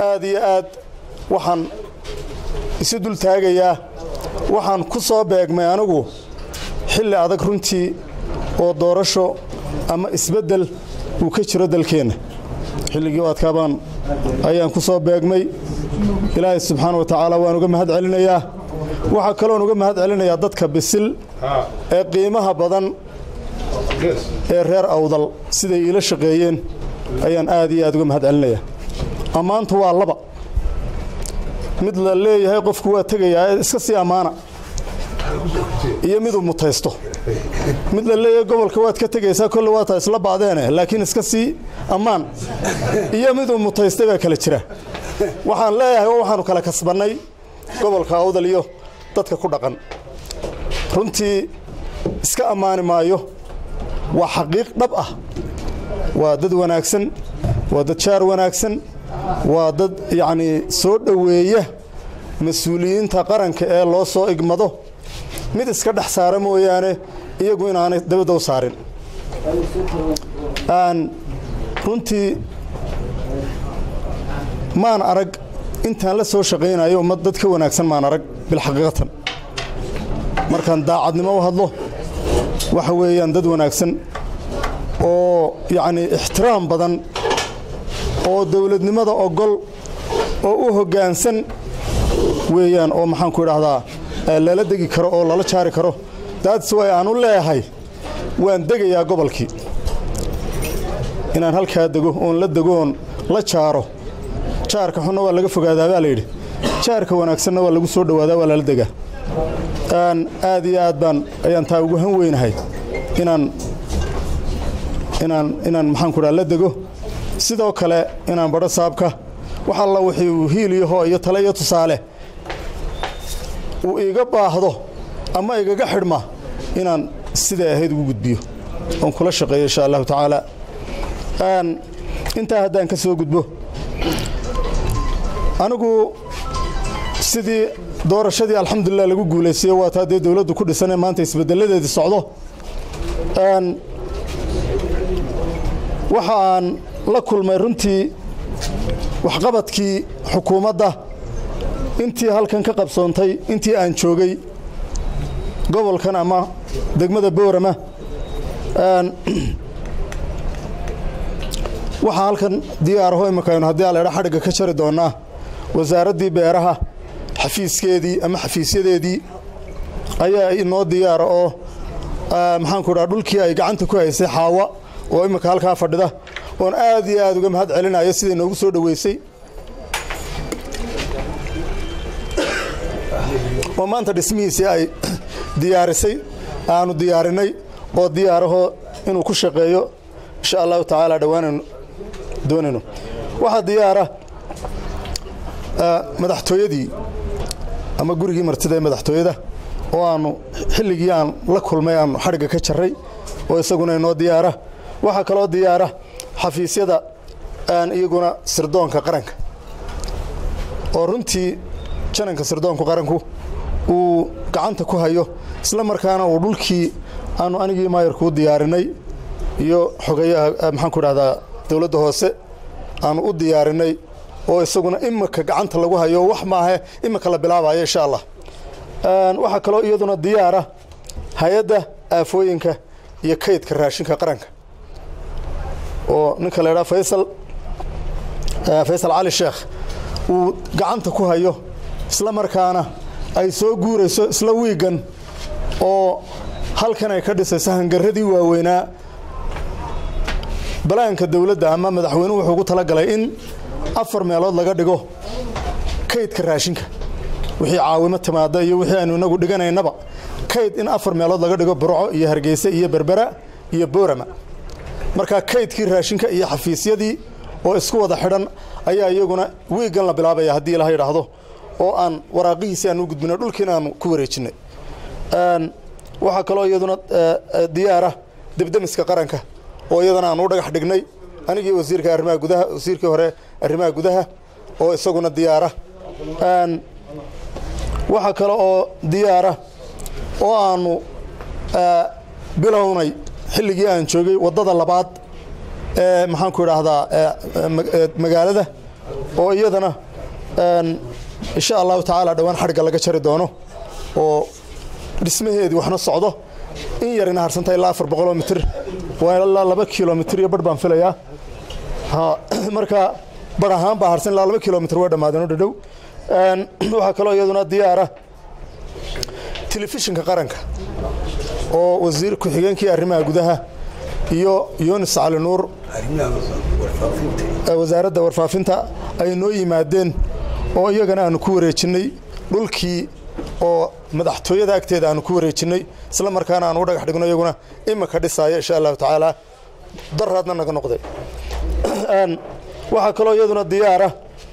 aad iyo aad waxaan isu dul taagayaa waxaan ku soo beegmay anigu xilli adag runtii oo doorasho ama isbeddel uu ka jiro dalkeenna xilligii u adkaabaan ayaan ku soo beegmay ilaahay subxaana wa tacaala waan uga mahad celinayaa waxaa kaloon uga mahad celinayaa dadka bisil ee qiimaha badan ee reer awdal siday iila shaqeeyeen ayaan aad iyo aad uga mahad celinayaa ammaantu waa laba mid la leeyahay qofku waa tegayaa ee iska sii ammaana iyo miduu mutaysto mid la leeyahay gobolka waad ka tegaysaa kolle waataa isla baadeene laakiin iska sii ammaan iyo miduu mutaystay baa kala jira waxaan leeyahay oo waxaanu kala kasbannay gobolka awdal iyo dadka ku dhaqan runtii iska ammaani maayo waa xaqiiq dhab ah waa dad wanaagsan waa dad jaar wanaagsan waa dad yacnii soo dhoweeya mas-uuliyiinta qaranka ee loo soo igmado mid iska dhex saara mooyaane iyagu inaanay dabadda u saarin runtii maan arag intaan la soo shaqaynayo ummad dad ka wanaagsan maan arag bilxaqiiqatan markaan daacadnimo u hadlo waxa weeyaan dad wanaagsan oo yacnii ixtiraam badan oo dowladnimada ogol oo u hoggaansan weeyaan oo maxaanku idhaahdaa lala degi karo oo lala jaari karo daadis way aan u leeyahay waan degayaa gobolkii inaan halkaa dego oon la degoon la jaaro jaarka xunna waa laga fogaadaa baa layidhi jaarka wanaagsanna waa lagu soo dhowaadaa waa lala degaa aad iyo aad baan ayaan taa ugu han weynahay inaan inaan inaan maxaanku idhaha la dego sidoo kale inaan badho saabka wax alla wixii uu hiiliyaho iyo tale iyo tusaale uu iiga baahdo ama igaga xidhma inaan siday ahayd ugu gudbiyo oon kula shaqeeyo insha allahu tacaala intaa haddaan ka soo gudbo anigu sidii doorashadii alxamdulilah lagu guulaysayo waa taa dee dowladdu ku dhisanee maanta isbeddeladeedii socdo waxa aan la kulmay runtii waxqabadkii xukuumadda intii halkan ka qabsoontay intii aan joogay gobolkan ama degmada boorama waxaa halkan diyaaraho imikaynu haddii aladha xadhigga ka jari doonnaa wasaaraddii beeraha xafiiskeedii ama xafiisyadeedii ayaa inoo diyaara oo maxaanku idhaha dhulkii ay gacanta ku haysay xaawa oo imika halkaa fadhida oon aad iyo aad uga mahad celinayo siday noogu soo dhoweysay oo maanta dhismihiisii ay diyaarisay aanu diyaarinay oo diyaarahoo inuu ku shaqeeyo insha allahu tacaala dhowaanaynu doonayno waxaa diyaara madaxtooyadii ama gurigii martida ee madaxtooyada oo aanu xilligii aan la kulmay aanu xadhigga ka jarray oo isaguna inoo diyaara waxaa kaloo diyaara xafiisyada aan iyaguna sirdoonka qaranka oo runtii jananka sirdoonku qaranku uu gacanta ku hayo isla markaana uu dhulkii aanu anigii maayarkuu diyaarinay iyo xogayaha maxaanku idhahdaa dowladda hoose aanu u diyaarinay oo isaguna imika gacanta lagu hayo wax maahe imika la bilaabayo insha allah waxaa kaloo iyaduna diyaara hay-adda aafooyinka iyo kaydka raashinka qaranka oo ninka la ydhaha faysal faysal cali sheekh uu gacanta ku hayo isla markaana ay soo guurayso isla wiigan oo halkan ay ka dhisayso hangaradii waaweynaa balaanka dowladda ama madaxweynuhu wuxuu ugu talagalay in afar meelood laga dhigo kaydka raashinka wixii caawimo timaada iyo wixii aynu inagu dhiganaynaba kayd in afar meelood laga dhigo burco iyo hargeysa iyo berbera iyo boorama markaa kaydkii raashinka iyo xafiisyadii oo isku wada xidhan ayaa iyaguna wiigan la bilaabaya haddii ilaha yidhaahdo oo aan waraaqihiisi aan u gudbinay dhulkiina aanu ku wareejinnay waxaa kaloo iyaduna diyaara debdemiska qaranka oo iyadana aan u dhagax dhignay anigii wasiirka arrimaha gudaha wasiirkii hore arrimaha gudaha oo isaguna diyaara waxaa kale oo diyaara oo aanu bilownay xilligii aan joogay waddada labaad ee maxaanku idhaahdaa magaalada oo iyadana insha allahu tacaala dhowaan xadhigga laga jari doono oo dhismaheedii waxna socdo in yarina harsanta ilaa afar boqoloo mitir waa ilaa laba kilomitir iyo barh baan filayaa marka bar ahaan baa harsan ilaa laba kilomitir way dhammaadeen oo dhadhow waxaa kaloo iyaduna diyaara telefishinka qaranka oo wasiir ku-xigeenkii arrimaha gudaha iyo yunis cali nuur wasaaradda warfaafinta ay noo yimaadeen oo iyagana aanu ku wareejinnay dhulkii oo madaxtooyada agteeda aanu ku wareejinnay isla markaana aanu u dhagax dhigno iyaguna imika dhisaaya insha allahu tacaala daraadna naga noqday waxaa kaloo iyaduna diyaara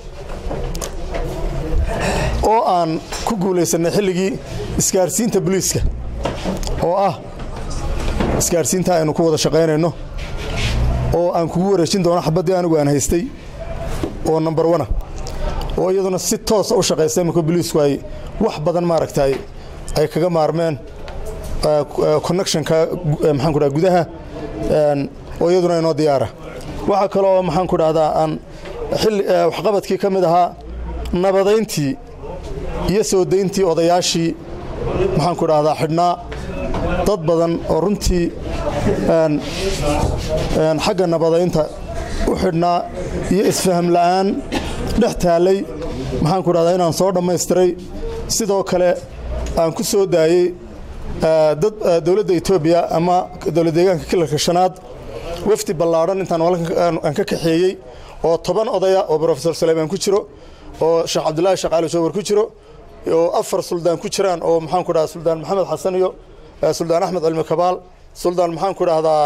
oo aan ku guulaysannay xilligii isgaarsiinta boliiska oo ah isgaarsiinta aynu ku wada shaqaynayno oo aan kugu wareejin doono xabaddii anigu aan haystay oo number ona oo iyaduna si toosa u shaqaysa iminka boliisku ay wax badan maaragtay ay kaga maarmeen connectionka maxaan ku dhaha gudaha oo iyaduna inoo diyaara waxaa kale oo maxaan ku dhahdaa aan xilli waxqabadkii ka mid ahaa nabadayntii iyo soo dayntii odayaashii maxaan ku dhahdaa xidhnaa dad badan oo runtii xagga nabadaynta u xidhnaa iyo isfaham la'aan dhex taallay maxaan ku dhahdaa inaan soo dhammaystiray sidoo kale aan ku soo daayey dad dowladda etoobiya ama dowlad deegaanka kilarka shanaad wafdi ballaadhan intaan aan ka kaxeeyey oo toban odaya oo brofesor suleymaan ku jiro oo sheekh cabdillaahi sheekh cali jowar ku jiro oo afar suldaan ku jiraan oo maxaan ku dhahdaa suldaan maxamed xasan iyo suldaan axmed cilmi kabaal suldaan maxaan ku dhahdaa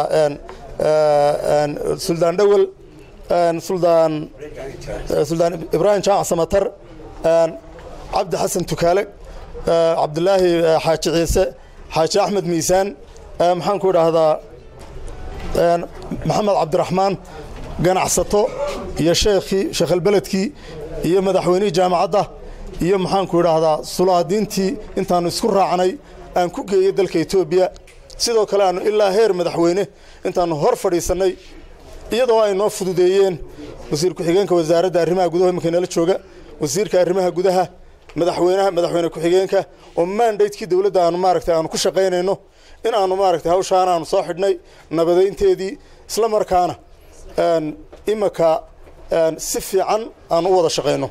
suldaan dhowel suldaan suldaan ibraahim jaamac samatar cabdi xasan tukaale cabdilaahi xaaji ciise xaaji axmed miisaan maxaan ku dhahdaa maxamed cabdiraxmaan ganacsato iyo sheekhii sheekhalbeledkii iyo madaxweynihii jaamacadda iyo maxaanku idhaahdaa sulaadiintii intaannu isku raacnay aan ku geeyey dalka etoobiya sidoo kale aannu ilaa heer madaxweyne intaannu hor fadhiisannay iyadoo ay noo fududeeyeen wasiir ku-xigeenka wasaaradda arrimaha gudaha iminka nala jooga wasiirka arrimaha gudaha madaxweynaha madaxweyne ku-xigeenka oo mandatekii dowladda aanu maaragtay aanu ku shaqaynayno in aanu maaragtay hawshaan aanu soo xidhnay nabadaynteedii isla markaana imika si fiican aanu u wada shaqayno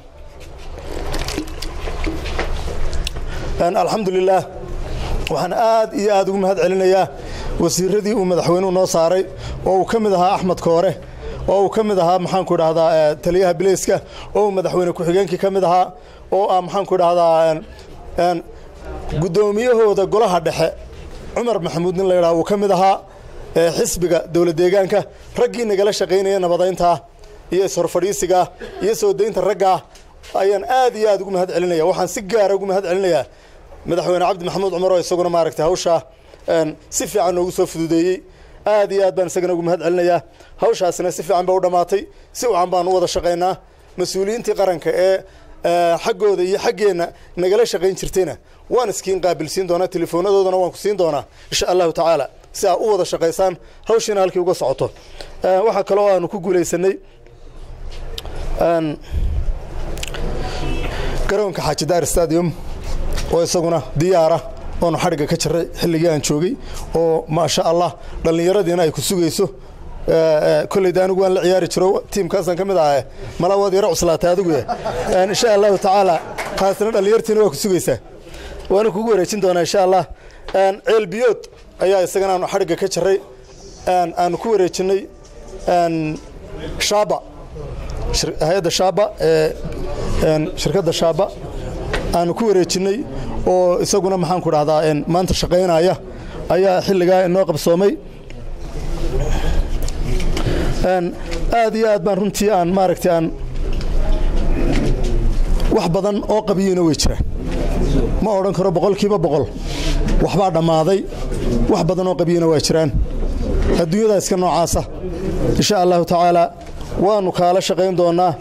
alxamdulilaah waxaan aad iyo aad ugu mahad celinayaa wasiiradii uu madaxweynuhu noo saaray oo uu ka mid ahaa axmed koore oo uu ka mid ahaa maxaanku idhahdaa taliyaha bileyska oo uu madaxweyne ku-xigeenkii ka mid ahaa oo ah maxaanku idhahdaa guddoomiyahooda golaha dhexe cumar maxamuud nin la yidhaha uu ka mid ahaa xisbiga dowlad deegaanka raggii nagala shaqaynaya nabadayntaa iyo ishorfadhiisigaa iyo soo daynta raggaa ayaan aad iyo aad ugu mahad celinaya waxaan si gaara ugu mahad celinayaa madaxweyne cabdi maxamuud cumar oo isaguna maaragtay hawshaa si fiican noogu soo fududeeyey aad iyo aad baan isagana ugu mahad celinayaa hawshaasina si fiican ba u dhammaatay si wacan baan u wada shaqaynaa mas-uuliyiintii qaranka ee xaggooda iyo xaggeenna nagala shaqayn jirtayna waan iskiin qaabilsiin doonaa telefoonnadoodana waan ku siin doonaa insha allahu tacaala si aa u wada shaqaysaan hawshiina halkii uga socoto waxaa kaloo aanu ku guulaysanay garoonka xaajidaar stadium oo isaguna diyaara oonu xadhigga ka jaray xilligii aan joogay oo maasha allah dhallinyaradiina ay ku sugayso kolleyda anigu waan la ciyaari jiro tiimkaasaan ka mid ahae mala waad yaro cuslaatay adigu insha allahu tacaala taasina dhallinyartiina waa ku sugaysaa waana kugu wareejin doonaa insha allah ceelbiyood ayaa isagana aanu xadhigga ka jaray aanu ku wareejinnay shaaba hay-adda shaaba ee shirkadda shaaba aanu ku wareejinnay oo isaguna maxaanku dhahdaa maanta shaqaynaya ayaa xilligaa inoo qabsoomay aad iyo aad baan runtii aan maaragtay aan wax badan oo qabiyeyna way jiraan ma odhan karo boqolkiiba boqol waxbaa dhammaaday wax badan oo qabiyeyna waa jiraan adduunyadaa iska noocaasa insha allahu tacaala waannu kaala shaqayn doonnaa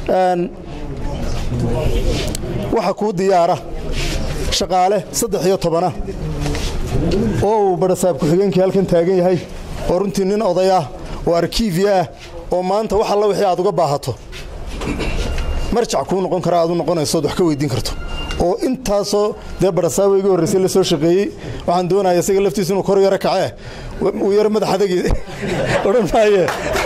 waxa kuu diyaara shaqaale saddex iyo tobana oo uu badhasaab ku-xigeenkii halkan taagan yahay oo runtii nin oday ah oo arkiifiya ah oo maanta wax alla wixii aad uga baahato marjac kuu noqon kara aad u noqonaysood wax ka weydiin karto oo intaasoo dee barasaaba iga horraysay la soo shaqeeyey waxaan doonaya isaga laftiisa inuu kor yaro kacee uu yaro madax adagii odhan maaye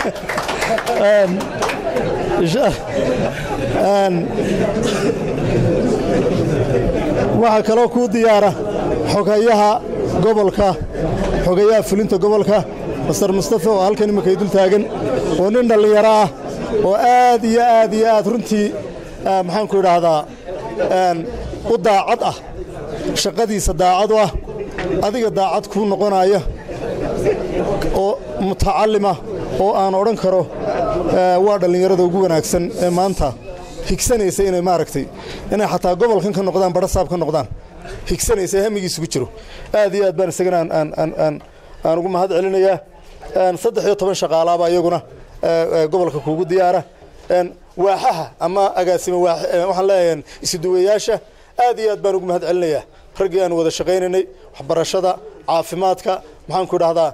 waxaa kaloo kuu diyaara xogayaha gobolka xogayaha fulinta gobolka master mustafa oo halkan imakay dul taagan oo nin dhallinyaro ah oo aad iyo aad iyo aad runtii maxaanku idhaahdaa u daacad ah shaqadiisa daacad u ah adiga daacad kuu noqonaya oo mutacallima oo aan odhan karo waa dhallinyarada ugu wanaagsan ee maanta higsanaysa inay maaragtay inay xataa gobolkan ka noqdaan badhasaab ka noqdaan higsanaysa hamigiisugu jiro aad iyo aad baan isagana aan ugu mahad celinayaa saddex iyo toban shaqaalaaba iyaguna gobolka kuugu diyaara waaxaha ama agaasima waxaan leeyahay isuduwayaasha aad iyo aad baan ugu mahad celinayaa raggii aan wada shaqaynaynay waxbarashada caafimaadka maxaanku idhahdaa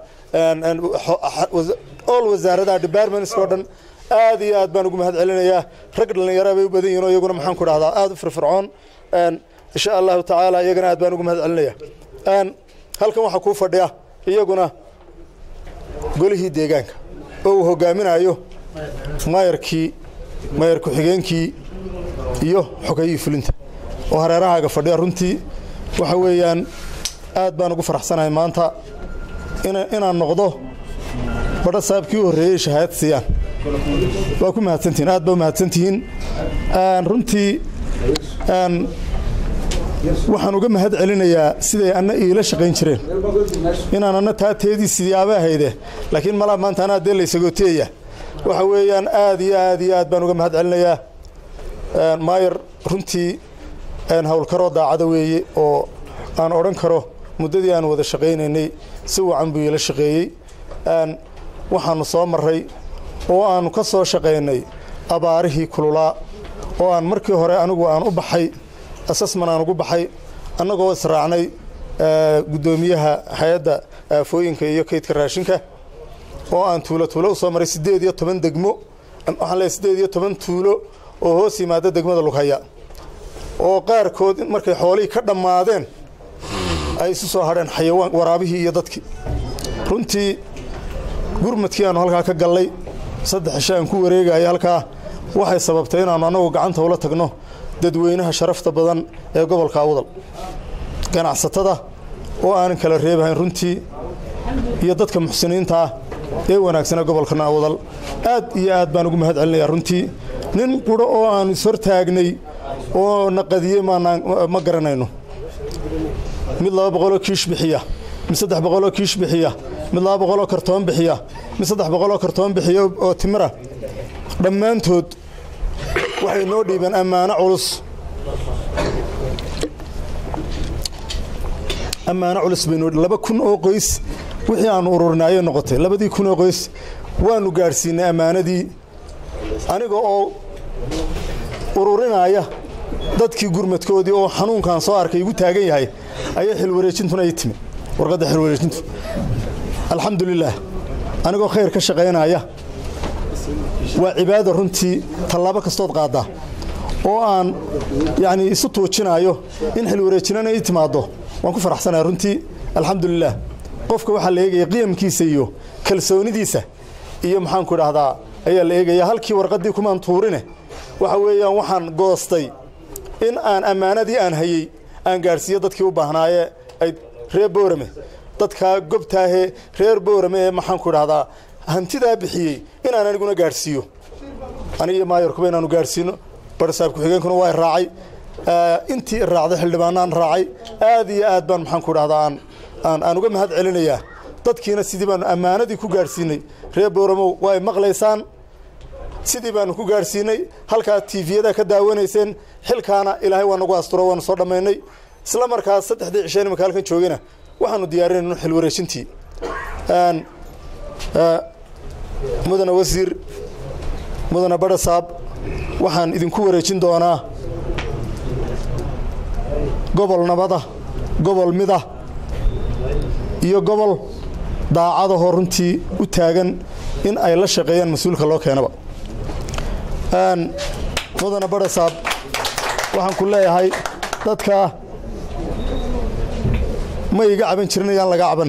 all wasaaradaha departments oo dhan aad iyo aad baan ugu mahad celinayaa rag dhallinyara bay u badan yihin oo iyaguna maxaanku idhahdaa aad u firfircoon insha allahu tacaala iyagana aad baan ugu mahad celinaya halkan waxaa kuu fadhiya iyaguna golihii deegaanka oo uu hogaaminayo maayarkii maayar ku-xigeenkii iyo xogayihii fulinta oo hareerahaaga fadhiya runtii waxa weeyaan aad baan ugu faraxsanahay maanta inaan noqdo badha saabkii u horreeyey shahaadad siiyaan waa ku mahadsantihiin aad baa u mahadsantihiin runtii waxaan uga mahad celinayaa siday anna iila shaqayn jireen inaan anna taa teedii siyaaba ahayde laakiin malaa maanta anaa dee laysagooteeya waxa weeyaan aad iyo aad iyo aad baan uga mahad celinayaa maayar runtii howlkaroo daacada weeye oo aan odhan karo muddadii aan wada shaqaynaynay si wacan buu iila shaqeeyey waxaannu soo marray oo aannu ka soo shaqaynay abaarihii kululaa oo aan markii hore anigu aan u baxay asasman aan ugu baxay annagoo israacnay guddoomiyaha hay-adda aafooyinka iyo kaydka raashinka oo aan tuulo tuulo u soo maray siddeed iyo toban degmo waxaan leeay siddeed iyo toban tuulo oo hoos yimaada degmada lughaya oo qaarkood markay xoolihii ka dhammaadeen ay isu soo hadheen xayawaan waraabihii iyo dadkii runtii gurmadkii aannu halkaa ka gallay saddex cisho aan ku wareegaya halkaa waxay sababtay inaannu annagu gacanta ula tagno dadweynaha sharafta badan ee gobolka awdal ganacsatada oo aanan kala reebahayn runtii iyo dadka muxsiniinta ah ee wanaagsana gobolkana awdal aad iyo aad baan ugu mahad celinayaa runtii nin quro oo aannu ishortaagnay oo naqadiyey ma garanayno mid laba boqoloo kiish bixiya mid saddex boqoloo kiish bixiya mid laba boqoloo kartoon bixiya mid saddex boqoloo kartoon bixiya oo timira dhammaantood waxay noo dhiibeen ammaano culus ammaano culus bay noo laba kun oo qoys wixii aannu ururinayay noqotay labadii kun oo qoys waannu gaadhsiinay ammaanadii aniga oo ururinaya dadkii gurmadkoodii oo xanuunkan soo arkay igu taagan yahay ayaa xilwareejintuna ii timi warqadda xilwareejintu alxamdulilaah anigoo khayr ka shaqaynaya waa cibaada runtii tallaabo kastood qaaddaa oo aan yacnii isu tuujinaayo in xilwareejinana ii timaaddo waan ku faraxsanaya runtii alxamdulilaah qofka waxaa la eegaya qiyamkiisa iyo kalsoonidiisa iyo maxaanku idhaahdaa ayaa la eegaya halkii warqaddii kumaan tuurine waxa weeyaan waxaan goostay in aan ammaanadii aan hayey aan gaadhsiiyo dadkii u baahnaaye ay reer boorame dadkaa gobtaahee reer boorame ee maxaanku idhahdaa hantidaa bixiyey inaan aniguna gaadhsiiyo anigiyo maayarkuba inaanu gaadhsiino barsaab ku-xigeenkuna waa raacay intii raacday xildhibaanaan raacay aad iyo aad baan maxaanku idhahdaa aan aan uga mahad celinayaa dadkiina sidii baanu ammaanadii ku gaadhsiinay reer boораmow waa ay maqlaysaan sidii baanu ku gaadhsiinay halkaa tiifiyada ka daawanayseen xilkaana ilaahay waa nagu asturo waanu soo dhammaynay isla markaas saddexdii cisheen imaka halkan joogana waxaanu diyaarinayno xilwareejintii mudane wasiir mudane badhasaab waxaan idinku wareejin doonaa gobol nabada gobol mida iyo gobol daacadahoo runtii u taagan in ay la shaqeeyaan mas-uulka loo keenaba mudana barasaab waxaan ku leeyahay dadkaa ma iga caban jirin ayaan laga caban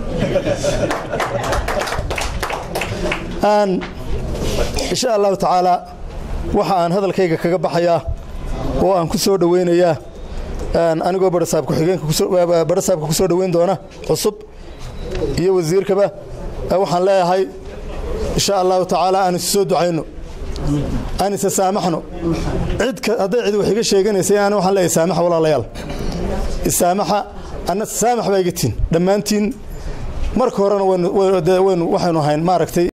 insha allahu tacaala waxa aan hadalkayga kaga baxayaa oo aan ku soo dhowaynayaa anigoo barasaab ku-xigeenkabarasaabka ku soo dhoweyn doona cusub iyo wasiirkaba waxaan leeyahay insha allahu tacaala aan isu soo ducayno aan isa saamaxno cid hadday cid wax iga sheeganaysay aan waxaan leeyahay saamaxa walaalayaal isaamaxa anna saamax baa iga tiin dhammaantiin marka horena waynu waxaynu ahayn maaragtay